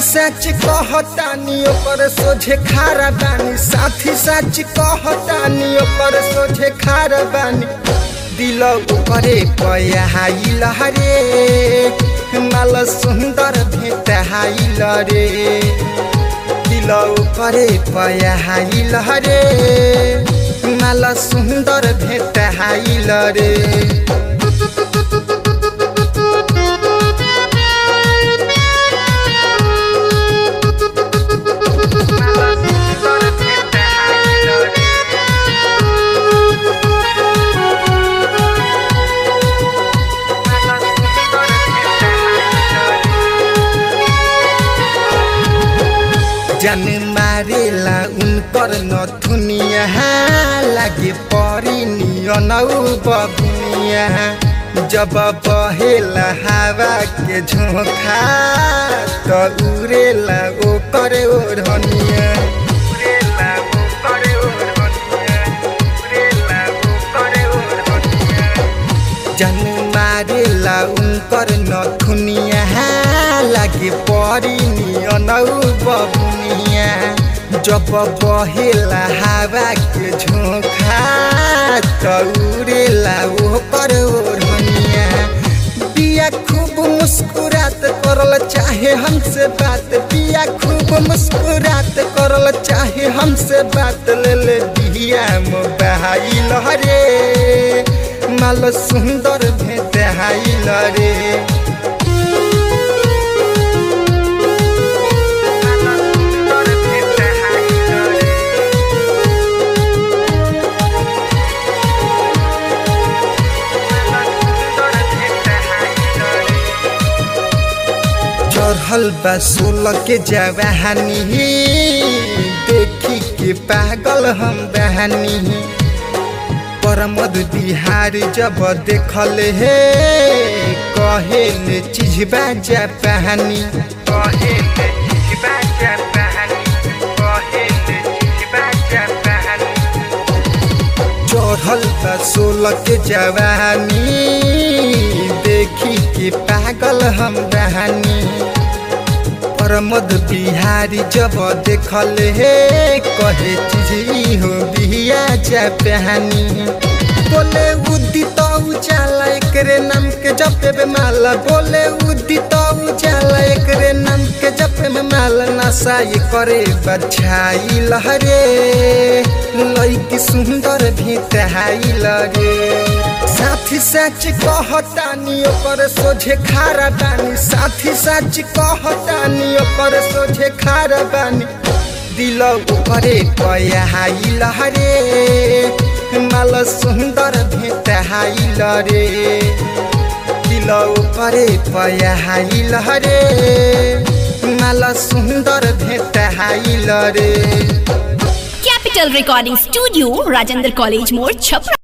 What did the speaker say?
सच कहतानी ओकर सोझे खारा बानी साथी सच कहतानी ओकर सोझे खारा बानी दिल ओकरे पयाइल रे माल सुन्दर भेटाइल रे दिल ओकरे पयाइल रे माल सुन्दर भेटाइल रे जन मारेला उनकर नथुनिया लागे परी नियनौ बबुनिया जब बहेला हवा के झोंखा त उड़ेला ओकर ओढ़निया उड़ेला ओकर ओढ़निया उड़ेला ओकर ओढ़निया जन मारेला उनकर नथुनिया लागे परी नियनौ बबुनिया जब बहेला हवा के झोंखा त उड़ेला ओकर ओढ़निया पिया खूब मुस्कुरात करल चाहे हमसे बात पिया खूब मुस्कुरात करल चाहे हमसे बात ले ले दिया मोबाइल रे माल सुन्दर भेटाइल रे चढ़ल बा सोलह के जवानी देखी के पागल हम बहानी परमद बिहार जब देखल हे कहेल चीजबा जा पहानी कहेल चीजबा जा पहानी कहेल चीजबा जा पहानी चढ़ल बा सोलह के जवानी देखी के पागल हम बहानी प्रमोद बिहारी जब देखल हे कहे चीज हो बिया जा पहनी बोले उदित उजाला एकरे नाम के जपे में माला बोले उदित उजाला एकरे नाम के जपे में माला नशा ये करे बछाई लहरे लईकी सुंदर भेटाई लगे साथी सच कहतानी ओकर सोझे खारा बानी साथी सच कहतानी ओकर सोझे खारा बानी दिल ओकरे पयाइल रे माल सुन्दर भेटाइल रे दिल ओकरे पयाइल रे माल सुन्दर भेटाइल रे Capital Recording Studio, Rajendra College More, Chhapra.